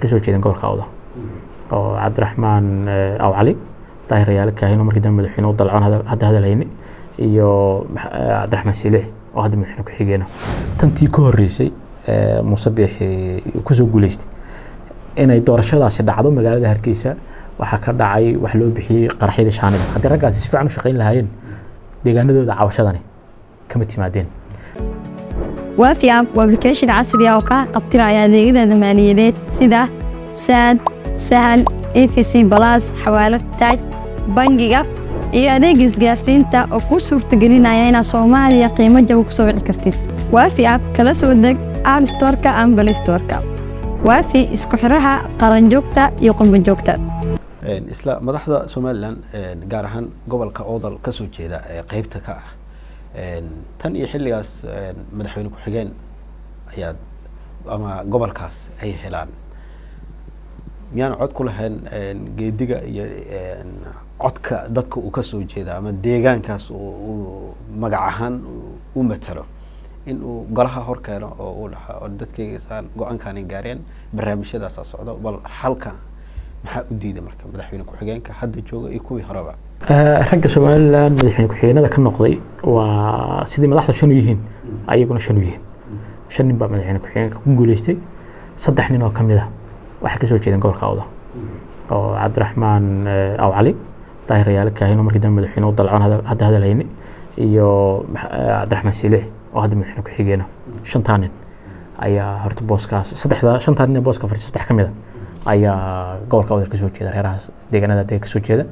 kasoo jeedeen gobolka awda oo cabdiraxmaan aw cali daahir yaale kaahino markii dambe madaxweyne u dalcoon hadda hadalhayne iyo cabdiraxmaan siilici oo hadda madaxweyne ku-xigeena tantii ka horreysay muuse biixi kusoo guuleystay inay doorashadaasi dhacdo magaalada hargeysa waxaa ka dhacay wax loo bixiyey qaraxyada shaanida haddii raggaasi si fiican u shaqayn lahaayeen deegaanadooda cabashadani kama timaadeen waafi app waa application casri ah oo kaa qabtiraya adeegyada maaliyadeed sida saad sahal efc balas xawaalad taaj bangiga iyo adeega isgaarsiinta oo kuu suurtagelinaya inaad soomaaliya qiimo jaba ku soo wici kartid waafi app kala soo deg app storeka ama bal storeka waafi isku xiraha qaranjoogta iyo qurbanjoogta isla madaxda somalilan gaar ahaan gobolka oodal ka soo jeeda ee qeybta ka ah tan iyo xilligaas madaxweyne ku-xigeen ayaad ama gobolkaas ay helaan miyaan cod ku lahayn geediga iyo codka dadka uu kasoo jeeda ama deegaankaas uu magac ahaan u matalo in uu golaha hor keeno oo uu dhaha oo dadkaygasaan go-aankaani gaareen barnaamijyadaasa socdo bal halka maxaa u diiday marka madaxweyne ku-xigeenka hadda jooga iyo kuwii horeba ragga somalilan madaxweyne ku-xigeenada ka noqday waa sidii madaxda shan u yihiin ayaguna shan u yihiin shan nin baa madaxweyne ku-xigeenka ku guuleystay saddex nin oo ka mid ah waxay kasoo jeedeen gobolka awda oo cabdiraxmaan aw cali daahir yaale kaahino markii dambe madaxweyne u dalcoon hadda hadalhayne iyo cabdiraxmaan siilici oo hadda madaxweyne ku-xigeena shantaa nin ayaa horta booskaas saddexda shantaa nin ee booska fadhiisa saddex ka mid a ayaa gobolka awdal kasoo jeeda reerahaas deegaanada dega kasoo jeeda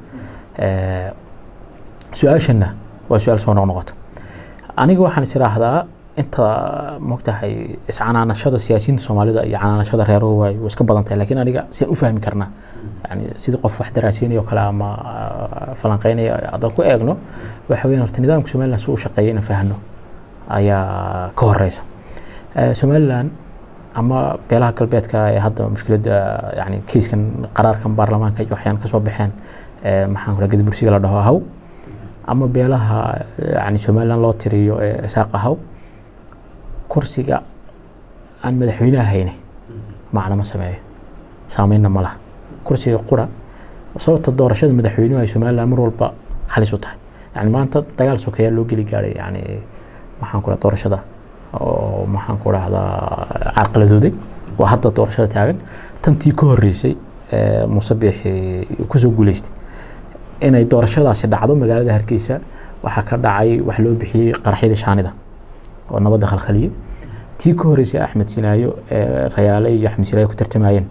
su-aashana waa su-aal soo noqnoqota aniga waxaan is idhaahdaa inta mogtahay iscanaanashada siyaasiyiinta soomaalida iyo canaanashada reeruhu way iska badan tahay lakiin aniga siaan u fahmi karnaa yani sidii qof wax daraasiinaya oo kale ama falanqeynaya haddaan ku eegno waxa weyan horta nidaamka somaliland si u shaqeeya inaan fahno ayaa ka horeysa somaliland ama beelaha galbeedka ee hadda mushkiladda yani keiskan qaraarkan baarlamaanka iyo waxyaan kasoo baxeen maxaan kula gedi bursiga la dhaho ahaw ama beelaha yani somaliland loo tiriyo ee isaaq ahaw kursiga aan madaxweynaha hayne macna ma sameeyo saameynna ma laha kursiga qura sababta doorashada madaxweynuhu ay somaliland mar walba halis u tahay yani maanta dagaal sokeeyaa loo geli gaaray yani maxaan kula doorashada oo maxaan ku dhahdaa carqaladooday waa hadda doorashada taagan tantii ka horreysay muuse biixi kusoo guuleystay inay doorashadaasi dhacdo magaalada hargeysa waxaa ka dhacay wax loo bixiyey qaraxyada shaanida oo nabadda khalkhaliyey tii ka horreysay axmed sinaayo ee rayaale iyo axmed sinaayo ku tartamayeen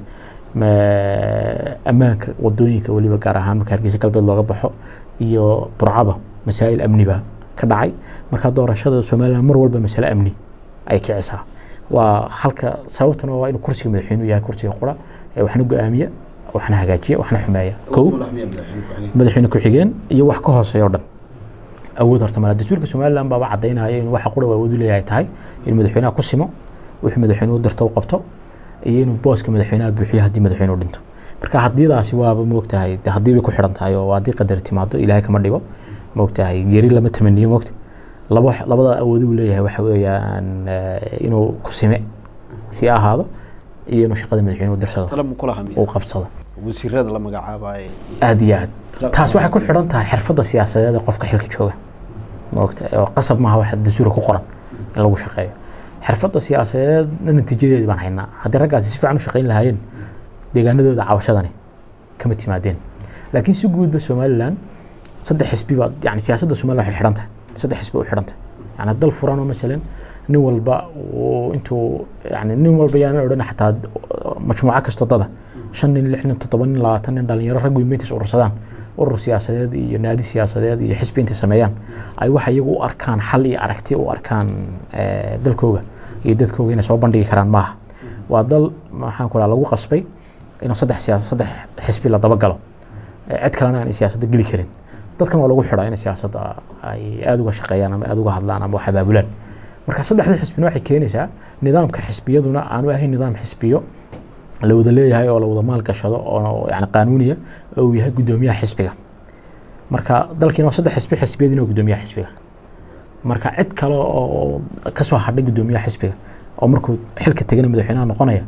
ammaanka wadooyinka weliba gaar ahaan marka hargeysa galbeed looga baxo iyo burcaba masaa'il amniba ka dhacay marka doorashada somaliland mar walba masale amni ay kicisaa waa halka sababtuna waa inuu kursiga madaxweynuhu yahay kursiga qura ee waxna go-aamiya waxna hagaajiya waxna xumeeya kow madaxweyne ku-xigeen iyo wax ka hooseeya o dhan awood horta mala dastuurka somaliland baaba cadaynaya inuu waxa qura awood u leeyahay tahay inuu madaxweynaha ku simo wuxuu madaxweynuhu dirto u qabto iyo inuu booska madaxweynaha buuxiyo haddii madaxweynuhu dhinto marka hadiidaasi waaba moogtahay de haddii bay ku xidhan tahay oo haddii qadar timaado ilaahay kama dhigo moogtahay geri lama tamaniyo moogta laba labada awood uu leeyahay waxa weeyaan inuu ku sime si ahaado iyo inuu shaqada madaxweynuhu dirsado uu qabsado wasiirada la magacaabaye aada iyo aad taas waxay ku xidhan tahay xirfadda siyaasadeed ee qofka xilka jooga moogta oo qasab maaha waxa dastuura ku qoran in lagu shaqeeyo xirfadda siyaasadeedna natiijadeed baan haynaa haddii raggaasi si fiican u shaqayn lahaayeen deegaanadooda cabashadani kama timaadeen laakiin si guudba somaliland saddex xisbi baa yani siyaasadda somaliland waxay xidhan tahay saddex xisbi u xidhan tahay yani dal furan oo masalan nin walba intuu yani nin walba yaanan odhan xataa majmuuco kastoo dada shan nin lix nin toddoba nin labaatan nin dhalinyaro rag weyn intays urursadaan urur siyaasadeed iyo naadi siyaasadeed iyo xisbi intay sameeyaan ay waxa iyagu u arkaan xal iyo aragti u arkaan dalkooga iyo dadkooga inay soo bandhigi karaan maaha waa dal maxaan ku lagu qasbay inuu saddex siyaasa saddex xisbi la dabagalo cid kalena aanay siyaasadda geli karin dadkan waa lagu xidhaa inay siyaasadda ay aada uga shaqeeyaan ama aada uga hadlaan ama wax abaabulaan marka saddexda xisbina waxay keenaysaa nidaamka xisbiyaduna aanu ahayn nidaam xisbiyo la wada leeyahay oo la wada maal gashado oo yani qaanuuniya oo uu yahay guddoomiyaha xisbiga marka dalkiina waa saddex xisbi xisbiyadiina waa guddoomiyaha xisbiga marka cid kale oo kasoo hadhay guddoomiyaha xisbiga oo markuu xilka tegana madaxweynaha noqonaya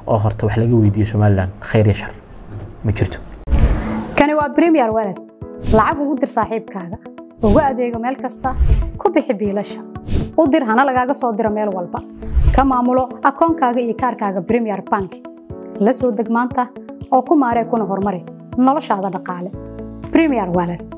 oo horta wax laga weydiiyo somalilan khayr iyo shar ma jirto kani waa premier walad lacag ugu dir saaxiibkaaga ugu adeego meel kasta ku bixi biilasha u dir hana lagaaga soo diro meel walba ka maamulo akoonkaaga iyo kaarkaaga premier bank la soo deg maanta oo ku maaree kuna horumari noloshaada dhaqaale premier walad